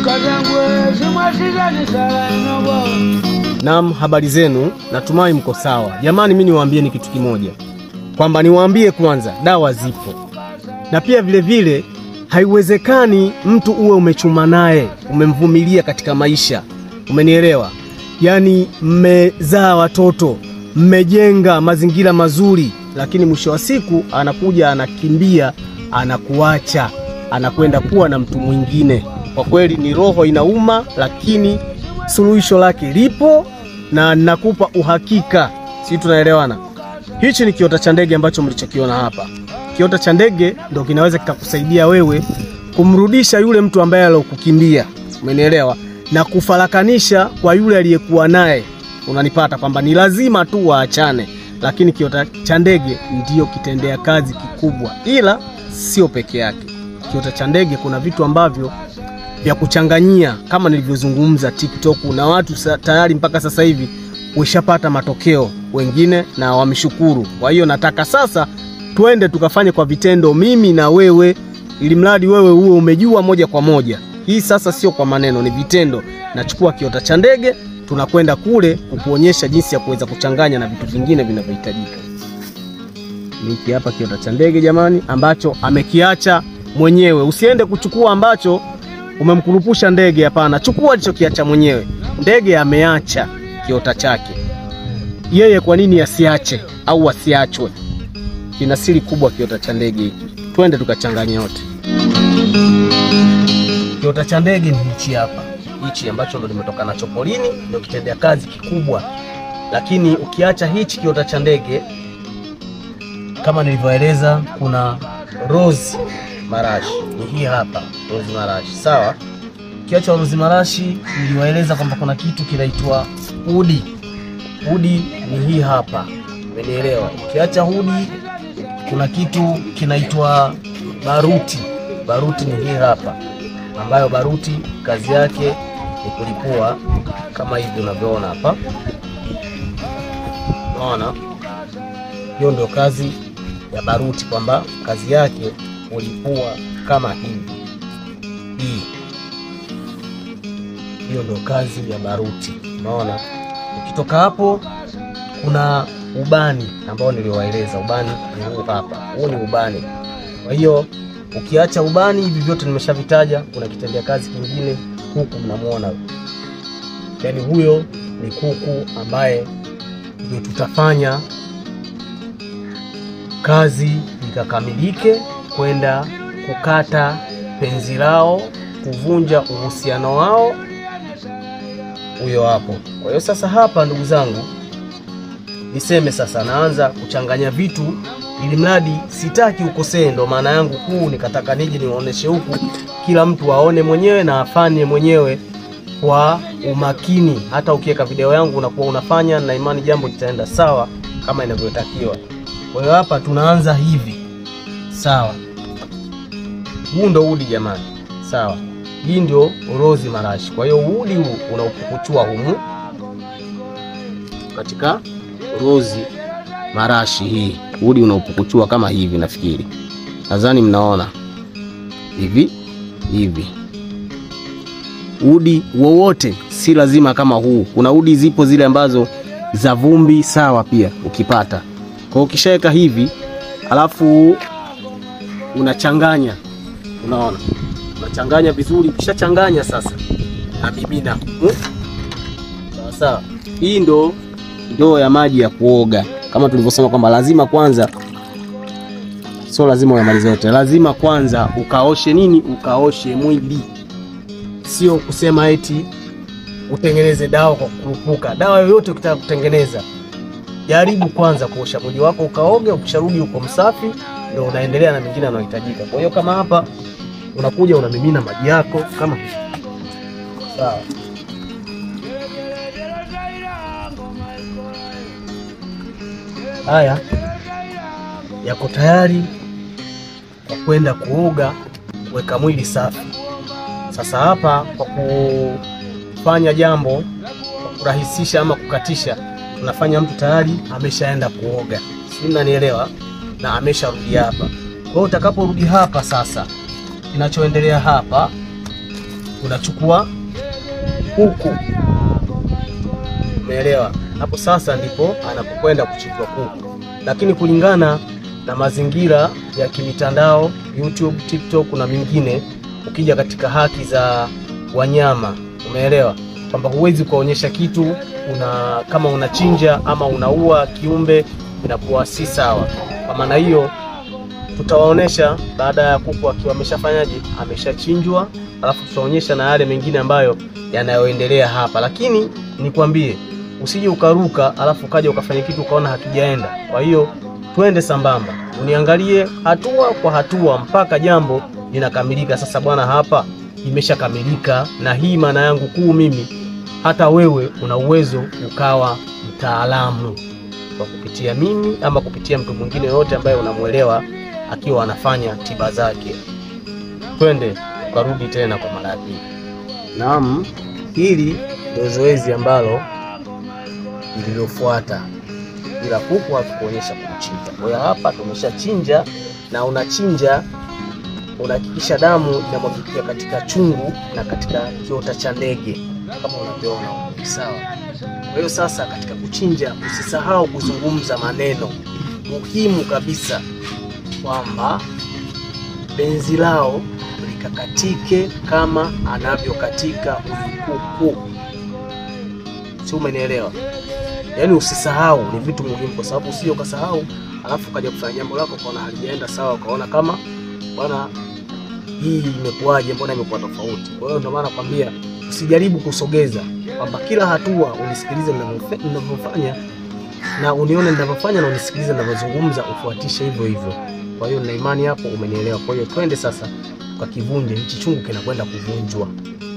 Naam, habari zenu, natumai mko sawa. Jamani, mimi niwaambieni kitu kimoja, kwamba niwaambie kwanza, dawa zipo, na pia vile vile haiwezekani mtu uwe umechuma naye umemvumilia katika maisha, umenielewa? Yaani mmezaa watoto, mmejenga mazingira mazuri, lakini mwisho wa siku anakuja anakimbia, anakuacha, anakwenda kuwa na mtu mwingine. Kwa kweli ni roho inauma, lakini suluhisho lake lipo na nakupa uhakika, si tunaelewana? Hichi ni kiota cha ndege ambacho mlichokiona hapa. Kiota cha ndege ndo kinaweza kikakusaidia wewe kumrudisha yule mtu ambaye alokukimbia, umenielewa, na kufarakanisha kwa yule aliyekuwa naye. Unanipata kwamba ni lazima tu waachane, lakini kiota cha ndege ndiyo kitendea kazi kikubwa, ila sio peke yake. Kiota cha ndege kuna vitu ambavyo vya kuchanganyia kama nilivyozungumza TikTok, na watu sa, tayari mpaka sasa hivi weshapata matokeo wengine na wameshukuru. Kwa hiyo nataka sasa twende tukafanye kwa vitendo, mimi na wewe, ili mradi wewe uwe umejua moja kwa moja. Hii sasa sio kwa maneno, ni vitendo. Nachukua kiota cha ndege, tunakwenda kule kukuonyesha jinsi ya kuweza kuchanganya na vitu vingine vinavyohitajika. Hiki hapa kiota cha ndege jamani, ambacho amekiacha mwenyewe. Usiende kuchukua ambacho umemkurupusha ndege, hapana. Chukua alichokiacha mwenyewe. Ndege ameacha kiota chake yeye, kwa nini asiache au asiachwe? Kina siri kubwa kiota cha ndege hiki, twende tukachanganya yote. Kiota cha ndege ni hichi hapa, hichi ambacho ndo nimetoka nacho polini, ndio kitendea kazi kikubwa. Lakini ukiacha hichi kiota cha ndege, kama nilivyoeleza, kuna rose marashi, ni hii hapa rose marashi, sawa. Ukiacha rose marashi, niliwaeleza kwamba kuna kitu kinaitwa udi. Udi ni hii hapa, umenielewa? Ukiacha udi kuna kitu kinaitwa baruti. Baruti ni hii hapa, ambayo baruti kazi yake ni kulipua kama hivi unavyoona hapa, unaona. Hiyo ndio kazi ya baruti, kwamba kazi yake kulipua kama hivi. Hii hiyo ndio kazi ya baruti, unaona. Ukitoka hapo kuna ubani ambao niliwaeleza. Ubani ni huu hapa, huu ni ubani. Kwa hiyo ukiacha ubani, hivi vyote nimeshavitaja. Kuna kitendea kazi kingine huku, mnamwona, yaani huyo ni kuku ambaye ndio tutafanya kazi ikakamilike, kwenda kukata penzi lao, kuvunja uhusiano wao, huyo hapo. Kwa hiyo sasa hapa, ndugu zangu niseme sasa, naanza kuchanganya vitu ili mradi sitaki ukosee. Ndo maana yangu kuu, nikataka nije niwaoneshe huku, kila mtu aone mwenyewe na afanye mwenyewe kwa umakini. Hata ukiweka video yangu unakuwa unafanya na imani, jambo litaenda sawa kama inavyotakiwa. Kwa hiyo hapa tunaanza hivi, sawa. Huu ndo udi jamani, sawa. Hii ndio rozi marashi. Kwa hiyo udi huu unaupukuchua humu katika rozi marashi hii, udi unaupukuchua kama hivi. Nafikiri nadhani mnaona hivi hivi. Udi wowote si lazima kama huu. Kuna udi zipo zile ambazo za vumbi, sawa, pia ukipata. Kwa hiyo ukishaweka hivi, alafu unachanganya, unaona, unachanganya vizuri. Ukishachanganya sasa, na mimina sawa sawa. Hii ndo ndoo ya maji ya kuoga kama tulivyosema kwamba lazima kwanza, sio lazima uyamalize yote, lazima kwanza ukaoshe nini, ukaoshe mwili, sio kusema eti utengeneze dawa kwa kukurupuka. Dawa yoyote ukitaka kutengeneza, jaribu kwanza kuosha mwili wako, ukaoge. Ukisharudi uko msafi, ndio unaendelea na mengine yanayohitajika. Kwa hiyo kama hapa unakuja unamimina maji yako kama hivi, sawa. Haya yako tayari kwa kwenda kuoga, kuweka mwili safi. Sasa hapa kwa kufanya jambo kwa kurahisisha ama kukatisha, tunafanya mtu tayari ameshaenda kuoga, si mnanielewa, na amesharudi hapa. Kwa hiyo utakaporudi hapa sasa, kinachoendelea hapa unachukua kuku, umeelewa? Hapo sasa ndipo anapokwenda kuchinjwa kuku, lakini kulingana na mazingira ya kimitandao YouTube, TikTok na mingine, ukija katika haki za wanyama, umeelewa kwamba huwezi kuonyesha kitu una kama unachinja ama unaua kiumbe, inakuwa si sawa. Kwa maana hiyo tutawaonesha baada ya kuku akiwa ameshafanyaje, ameshachinjwa, alafu tutaonyesha na yale mengine ambayo yanayoendelea hapa, lakini nikwambie usije ukaruka alafu ukaja ukafanya kitu ukaona hakijaenda. Kwa hiyo twende sambamba, uniangalie hatua kwa hatua mpaka jambo linakamilika. Sasa bwana, hapa imeshakamilika, na hii maana yangu kuu mimi, hata wewe una uwezo ukawa mtaalamu kwa kupitia mimi ama kupitia mtu mwingine yoyote ambaye unamwelewa akiwa anafanya tiba zake. Twende ukarudi tena kwa mara ya pili. Naam, hili ndio zoezi ambalo lililofuata, ila kuku hatukuonyesha kumchinja. Kwa hiyo hapa tumeshachinja, na unachinja unahakikisha damu inamwagikia katika chungu na katika kiota cha ndege kama unavyoona sawa. Kwa hiyo sasa, katika kuchinja usisahau kuzungumza maneno muhimu kabisa kwamba benzi lao likakatike kama anavyokatika huyu kuku, si umenielewa? Yaani usisahau, ni vitu muhimu, kwa sababu usije ukasahau alafu ukaja kufanya jambo lako ukaona halijaenda sawa, ukaona kama bwana, hii imekuwaje, mbona imekuwa tofauti? Kwa hiyo ndio maana nakwambia usijaribu kusogeza, kwamba kila hatua unisikilize ninavyofanya na unione ninavyofanya na unisikilize ninavyozungumza, ufuatishe hivyo hivyo. Kwa hiyo na imani hapo umenielewa. Kwa hiyo twende sasa tukakivunje hichi chungu, kinakwenda kuvunjwa.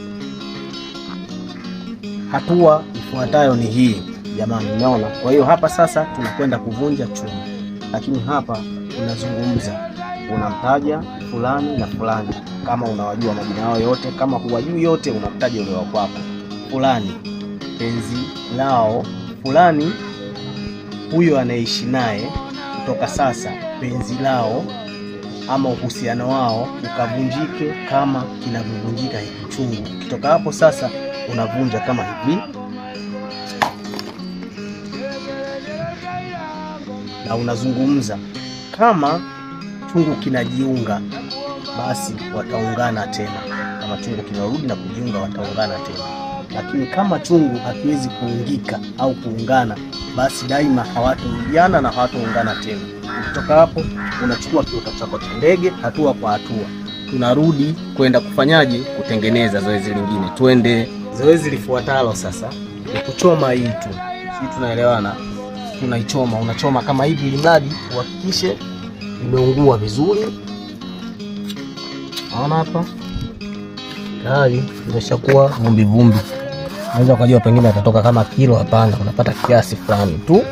Hatua ifuatayo ni hii jamani, umeona? Kwa hiyo hapa sasa tunakwenda kuvunja chungu, lakini hapa unazungumza, unamtaja fulani na fulani, kama unawajua majina yao yote. Kama huwajui yote, unamtaja ule wa kwako, fulani penzi lao, fulani huyo anaishi naye kutoka sasa, penzi lao ama uhusiano wao ukavunjike kama kinavyovunjika hiki chungu. Ukitoka hapo sasa, unavunja kama hivi na unazungumza. Kama chungu kinajiunga, basi wataungana tena. Kama chungu kinarudi na kujiunga, wataungana tena. Lakini kama chungu hakiwezi kuungika au kuungana, basi daima hawatarudiana na hawataungana tena. Ukitoka hapo, unachukua kiota chako cha ndege, hatua kwa hatua tunarudi kwenda kufanyaje, kutengeneza zoezi lingine. Twende zoezi lifuatalo sasa ni kuchoma hii tu, si tunaelewana? Tunaichoma, unachoma kama hivi, ili mradi uhakikishe imeungua vizuri. Naona hapa tayari imeshakuwa vumbi vumbi. Unaweza ukajua pengine atatoka kama kilo. Hapana, unapata kiasi fulani tu.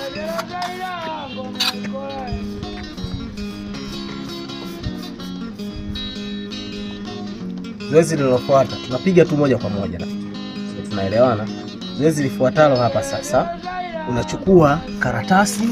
Zoezi lilofuata tunapiga tu moja kwa moja, nafikiri tunaelewana. Zoezi lifuatalo hapa sasa, unachukua karatasi,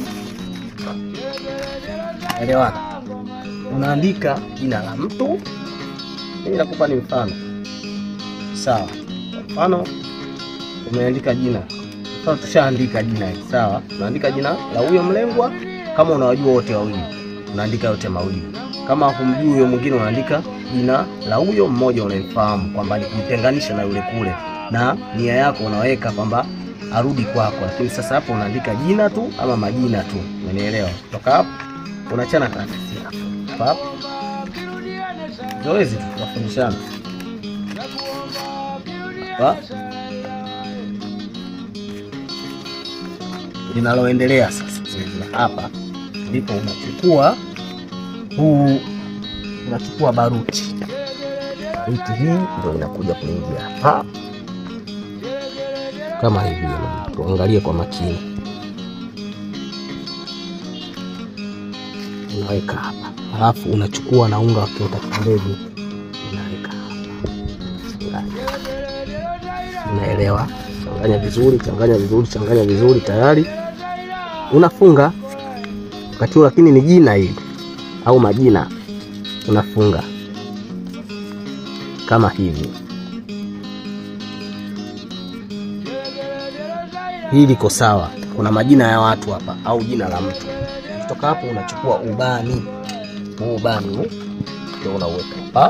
elewana, unaandika jina la mtu. Mimi nakupa ni mfano sawa. Kwa mfano umeandika jina, mfano tushaandika jina hili sawa, unaandika jina la huyo mlengwa. Kama unawajua wote wawili, unaandika yote mawili. Kama humjui huyo mwingine, unaandika jina la huyo mmoja unayemfahamu kwamba ni kumtenganisha na yule kule, na nia yako unaweka kwamba arudi kwako. Lakini sasa hapo unaandika jina tu ama majina tu, umenielewa? Kutoka hapo unachana karatasi yako hapo. Zoezi tu tunafundishana hapa. Linaloendelea sasa zoezi la hapa ndipo unachukua huu unachukua baruti. Baruti hii ndio inakuja kuingia hapa kama hivi. Tuangalie kwa makini, unaweka hapa, halafu unachukua na unga wa kiota cha ndege unaweka hapa. Unaelewa? Changanya vizuri, changanya vizuri, changanya vizuri, tayari unafunga wakati huo, lakini ni jina hili au majina unafunga kama hivi, hii liko sawa. Kuna majina ya watu hapa au jina la mtu. Kutoka hapo unachukua ubani, huu ubani huu ndio unauweka hapa,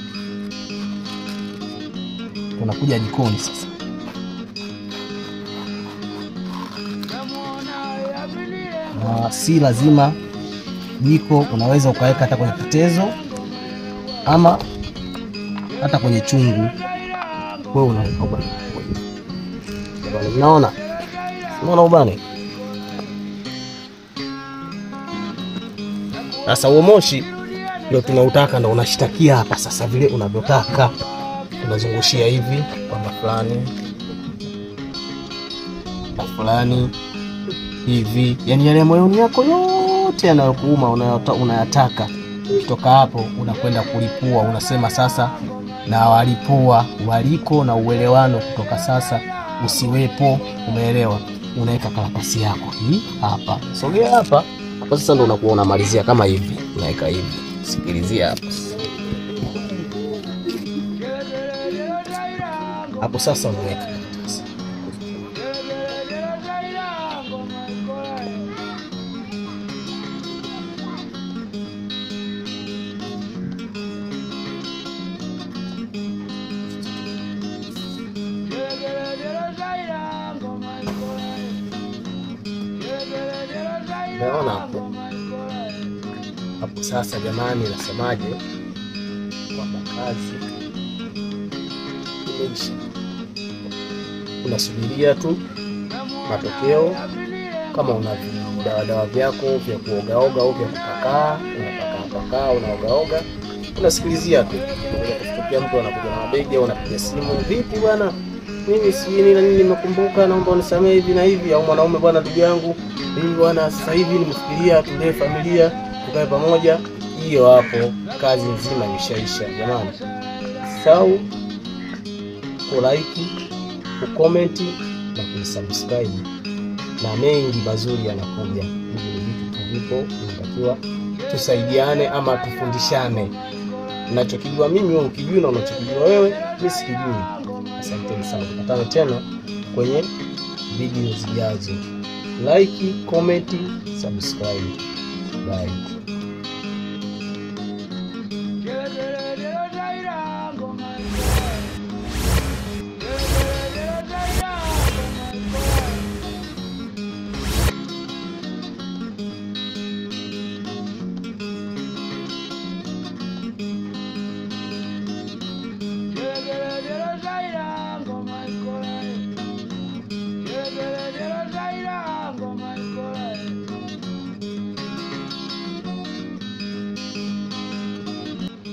unakuja jikoni sasa. Na si lazima jiko, unaweza ukaweka hata kwenye kitezo ama hata kwenye chungu. Wewe unaweka ubani, Ubani, mnaona unaona ubani sasa. Huo moshi ndio tunautaka, ndio unashitakia hapa sasa, vile unavyotaka unazungushia hivi kwamba fulani na fulani hivi, yani yale moyoni yako yote yanayokuuma unayota- unayataka. Kutoka hapo unakwenda kulipua, unasema sasa na walipua waliko na uelewano kutoka sasa usiwepo. Umeelewa? Unaweka karatasi yako hii hapa, sogea hapa hapo. Sasa ndo unakuwa unamalizia kama hivi, unaweka hivi, sikilizia hapo hapo. Sasa unaweka karatasi Umeona hapo hapo. Sasa jamani, nasemaje? Kwamba kazi imeisha, unasubiria tu matokeo. Kama una vidawadawa vyako vya kuogaoga au vya kupakaa, unapakaapakaa, unaogaoga, unasikilizia tu. Kutokea mtu anakuja na mabegi au anapiga simu, vipi bwana, mimi si nini na nini, nimekumbuka, naomba unisamehe hivi na hivi. Au mwanaume, bwana, ndugu yangu mimi bwana, sasa hivi nimefikiria tulee familia, tukae pamoja. Hiyo hapo kazi nzima imeshaisha jamani. Sau kulaiki, kukomenti na kuisubscribe, na mengi mazuri yanakuja. Hivi ni vitu tu vipo, inatakiwa tusaidiane ama tufundishane. Nachokijua mimi wewe ukijua, na unachokijua wewe mimi sikijui. Asanteni sana, tukutane tena kwenye video zijazo. Like, comment, subscribe. Bye.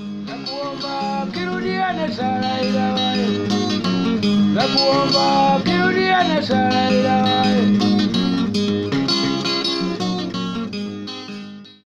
Nakuomba kirudiane sana ila wewe. Nakuomba